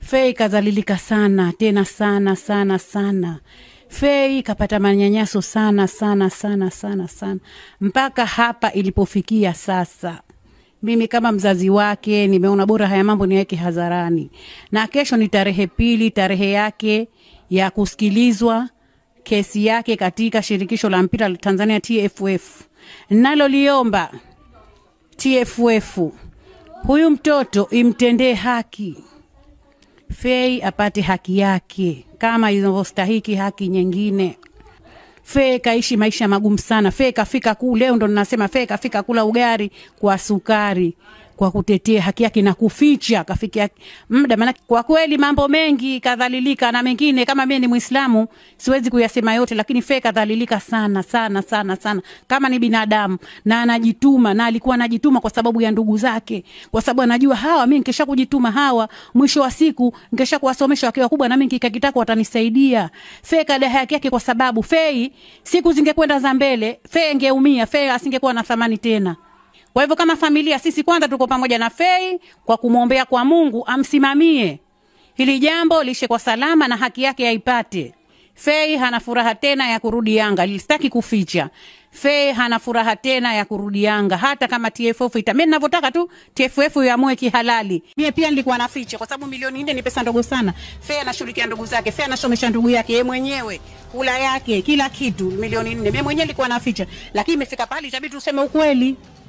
Fei kadhalilika sana tena sana sana sana. Fei kapata manyanyaso sana sana sana sana sana mpaka hapa ilipofikia sasa. Mimi kama mzazi wake nimeona bora haya mambo niweke hadharani, na kesho ni tarehe pili, tarehe yake ya kusikilizwa kesi yake katika shirikisho la mpira la Tanzania TFF. Naloliomba TFF, huyu mtoto imtendee haki Fei apate haki yake kama inavyostahiki haki nyingine. Fei kaishi maisha magumu sana. Fei kafika ku leo ndo ninasema Fei kafika kula ugari kwa sukari kwa kutetea haki yake na kuficha kafikia muda. Maana kwa kweli mambo mengi kadhalilika, na mengine kama mimi ni Muislamu siwezi kuyasema yote, lakini Fei kadhalilika sana sana sana sana, kama ni binadamu na anajituma, na alikuwa anajituma kwa sababu ya ndugu zake, kwa sababu anajua hawa, mimi nikisha kujituma hawa, mwisho wa siku nikisha kuwasomesha wakiwa kubwa, na mimi kikakitako watanisaidia. Fei kada haki yake, kwa sababu Fei siku zingekwenda za mbele, Fei angeumia, Fei asingekuwa na thamani tena. Kwa hivyo kama familia sisi kwanza tuko pamoja na Fei kwa kumwombea kwa Mungu amsimamie hili jambo lishe kwa salama na haki yake aipate. Fei hana furaha tena ya kurudi Yanga, sitaki kuficha. Fei hana furaha tena ya kurudi Yanga, hata kama TFF ita. Mimi ninavyotaka tu TFF iamue kihalali. Mimi pia nilikuwa naficha kwa sababu milioni nne ni pesa ndogo sana. Fei anashughulikia ndugu zake, Fei anasomesha ndugu yake yeye mwenyewe, kula yake, kila kitu, milioni nne. Mimi mwenyewe nilikuwa naficha, lakini imefika pale itabidi tuseme ukweli.